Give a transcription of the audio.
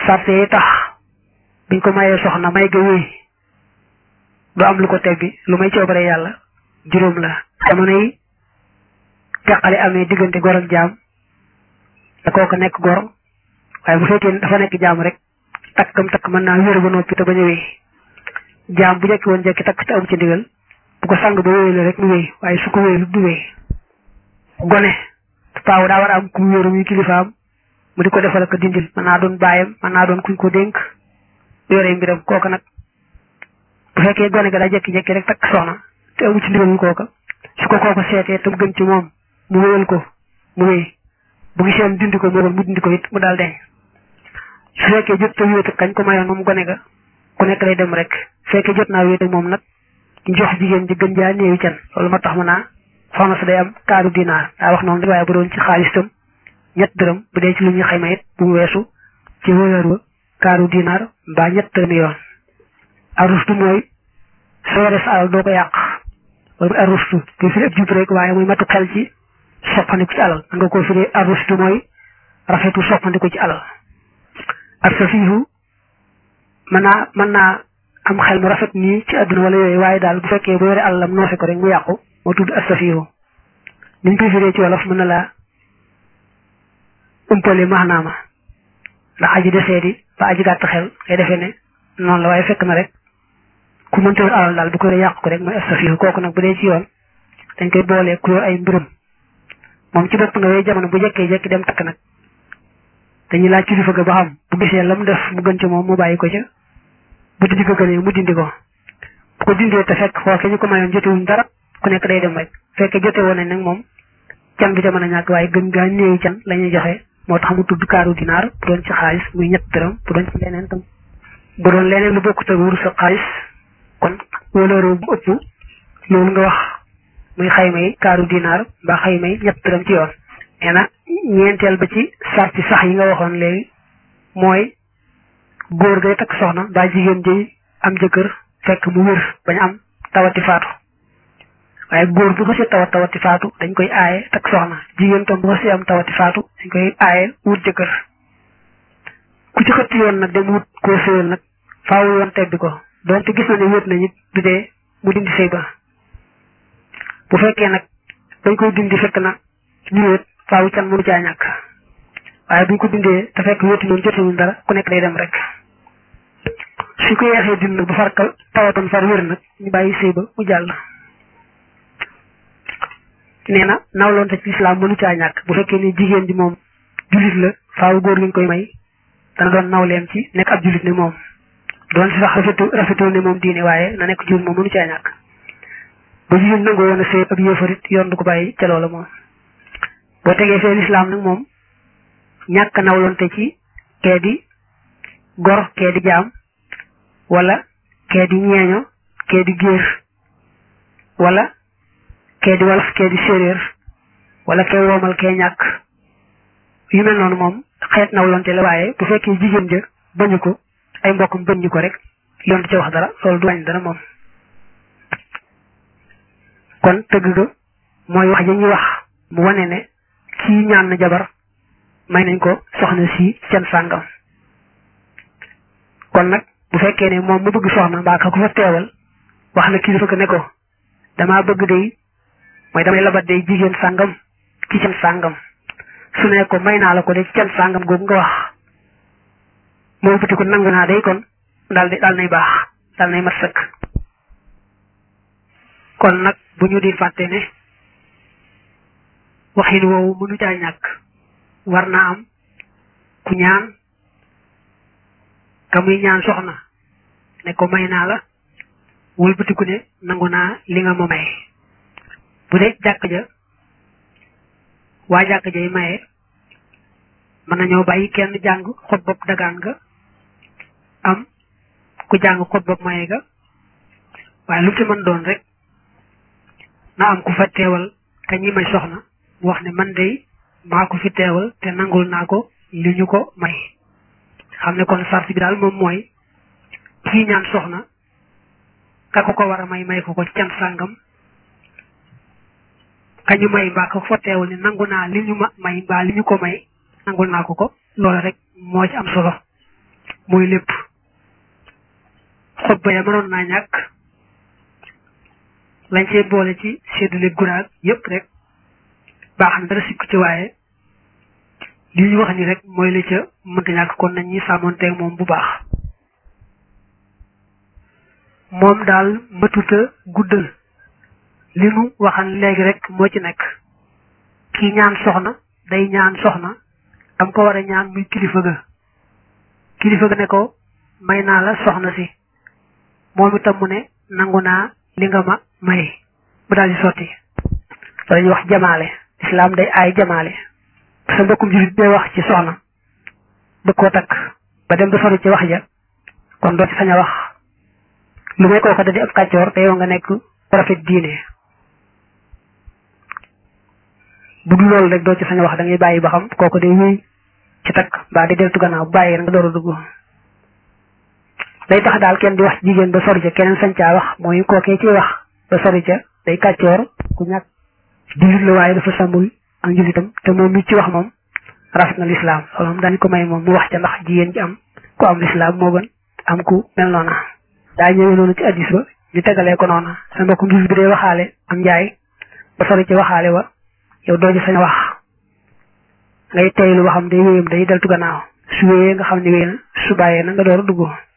sarte yi tax biñ ko mayee soxna may ga wéy du am lu ko teggi lu may coobare yàlla juróom la jamono yi teqale amee diggante gor ak jaam da kooku nekk gor waaye bu fekkee dafa nekk jaam rek takkam takk mën naa wér ba noppi te bañ a wéy jaam bu jekki woon jekki takk te am ci ndigal bu ko sang ba wéy la rek mu wéy waaye su ko wéy du wéy gone paaw daa war a am ku wéeru muy kilifaam mu di ko defal ko dindil mën naa doon baayam mën naa doon kuñ ko dénk yore mbiram kooka nag bu fekkee gone ga daa jekki-jekki rek takk soxna te amu ci ndigalul kooka su ko kooka seetee te mu gën ci moom mu wéyal ko mu wéy bu gisee dindi ko moo mu dindi ko it mu daal deñ su fekkee jot te wéet kañ ko mayoon moom gone ga ku nekk lay dem rek su fekkee jot naa wéet ak moom nag jox jigéen ji gën jaa néewi can loolu ma tax mu naa soxna si day am kaaru dinaar daa wax noonu waaye bu doon ci xaalis tam ñett dërëm bu dee ci lu ñuy xayma it bu mu weesu ci wëyër wa kaaru dinaar mbaa ñett dërëmi yoon arustu mooy soo yore sa alal doo ko yàq wala arustu te fi ab jub rek waaye muy matu xel ci soppandiku ci alal nga ko firee arustu mooy rafetu soppandiku ci alal ak sa fiifu mën naa mën naa am xel mu rafet nii ci àdduna wala yooyu waaye daal bu fekkee bu yore alalam noose ko rek mu yàqu moo tudd astafihu niñ koy firee ci wolof mën na laa umpale maanaama ndax aji desee di ba aji gàtt xel ngay defee ne noonu la waaye fekk na rek ku mënta yor alal daal bu ko yore yàqu ko rek mooy astafihu kooku nag bu dee ci yoon dañ koy boolee ku yor ay mbirum moom ci bopp nga yooyu jamono bu jekkee jekki dem takk nag dañuy laaj kilifa ga ba xam bu gisee la mu def mu gën ci moom mu bàyyi ko ca bu dindi ko gënee mu dindi ko bu ko dindee te fekk xooke ñu ko mayoon jotewuñ dara ku nekk day dem rek fekkee jote woon nañ nag moom can bi ca mën a ñàkk waaye gën gaa néewi can la ñuy joxe moo tax mu tudd kaaru dinaar bu doon ci xaalis muy ñett dërëm bu doon ci leneen tam bu doon leneen lu bokkut ak wurus sa xaalis kon wóolóoroo bu ëpp loolu nga wax muy xayma yi kaaru dinaar mbaa xayma yi ñett dërëm ci yoon nee na ñeenteel ba ci sarti sax yi nga waxoon léegi mooy góor gay takk soxna daa jigéen ji am jëkkër fekk mu wér bañ am tawati faatu waaye góor bu ko si tawat tawati faatu dañ koy aaye takk soxna jigéen tam bu ko si am tawati faatu dañ koy aaye wut jëkkër ku ci xëtt yoon nag dem wut koo sëyal nag faaw yoon tebbi ko donte gis na ne wét na nit du dee mu dindi sëy ba bu fekkee nag dañ koy dindi fekk na ñu wét faaw can mënu caa ñàkk waaye buñ ko dindee te fekk wéeti noonu jotewuñ dara ku nekk day dem rek suñ ko yeexee dind nag bu far ka tawatoon far wér nag ñu bàyyi sëy ba mu jàll nee na nawloonte ci lislaam mënu caa ñàkk bu fekkee ne jigéen ji moom jullit la faaw góor gi ñu koy may dana doon nawleem ci nekk ab jullit ne moom doon si sax rafetu rafetoo ne moom diine waaye na nekk jullit moom mënu caa ñàkk ba jigéen nangoo woon a sëy ak yëfarit yoon du ko bàyyi ca loola moom boo tegee fee lislaam nag moom ñàkk nawlonte ci kee di gor kee di jaam wala kee di ñeeño kee di géer wala kee di wolof kee di séeréer wala kee woomal kee ñàkk yu mel noonu moom xeet nawlonte la waaye bu fekkee jigéen ja bañu ko ay mbokkam bañu ko rek yoon du ca wax dara loolu du wàññi dara moom kon tëgg ga mooy wax ja ñuy wax mu wane ne kii ñaan na jabar may nañ ko soxna si seen sàngam kon nag bu fekkee ne moom mu bëgg soxna mbaa ka ko fa teewal wax na kilifa ko ne ko damaa bëgg day mooy damay labat day jigéen sàngam ci seen sàngam su ne ko may naa la ko de ci seen sàngam googu nga wax moo bëti ko nangu naa day kon daal di daal nay baax daal nay mat sëkk kon nag bu ñu di fàtte ne waxin woowu mënu caa ñàkk war naa am ku ñaan ka muy ñaan soxna ne ko may naa la wëlbatiku ne nangu naa li nga ma may bu dee jàkk ja waa jàkk jay maye mën nañoo bàyyi kenn jàng xot bopp dagaan nga am ku jàng xot bopp maye ga waaye lu ci mën doon rek na am ku fa teewal ka ñi may soxna mu wax ne man de maa ko fi teewal te nangul naa ko li ñu ko may xam ne kon sart bi daal moom mooy kii ñaan soxna ka ko ko war a may may ko ko ci can sàngam ka ñu may mbaa ko fa teewal ne nangu naa li ñu ma may mbaa li ñu ko may nangul naa ko ko loolu rek moo ci am solo mooy lépp xutba ya mënoon naa ñàkk lañ cee boole ci séddale guraag yépp rek baax na dara sikku ci waaye li ñu wax ni rek mooy la ca mënta ñàkk kon nañ ñi sàmmonteeg moom bu baax moom daal matuta guddal li nu waxan léegi rek moo ci nekk kii ñaan soxna day ñaan soxna am ko war a ñaan muy kilifa ga kilifa ga ne ko may naa la soxna si moom itam mu ne nangu naa li nga ma may mu daal di sotti dañuy wax jamaale islam day aay jamaale sa mbokkum julit day wax ci soxna bëgg koo takk ba dem ba sori ci wax ja kon doo ci sañ a wax lu may kooka da di ab kàccoor te yow nga nekk rafet diine bu dul loolu rek doo ci sañ a wax da ngay bàyyi ba xam kooku day wéy ci takk mbaa di deltu gannaaw bàyyi nga door a dugg day tax daal kenn di wax jigéen ba sori ca keneen sañ caa wax mooy kookee ciy wax ba sori ca day kàccoor ku ñàkk jullit la waaye dafa sàmmul ak njullitam te moom mi ci wax moom rafet na lislaam loolu moom daañu ko may moom mu wax ca ndax jigéen ji am ku am lislaam moo gën am ku mel noona daa ñëwee noonu ci addis ba ñu tegalee ko noona sa mbokkum jullit bi day waxaale am njaay ba sori ca waxaale wa yow doo ci sañ wax ngay teylu waxam day wéyam day deltu gannaaw su wéyee nga xam ne wéy na su bàyyee na nga door a dugg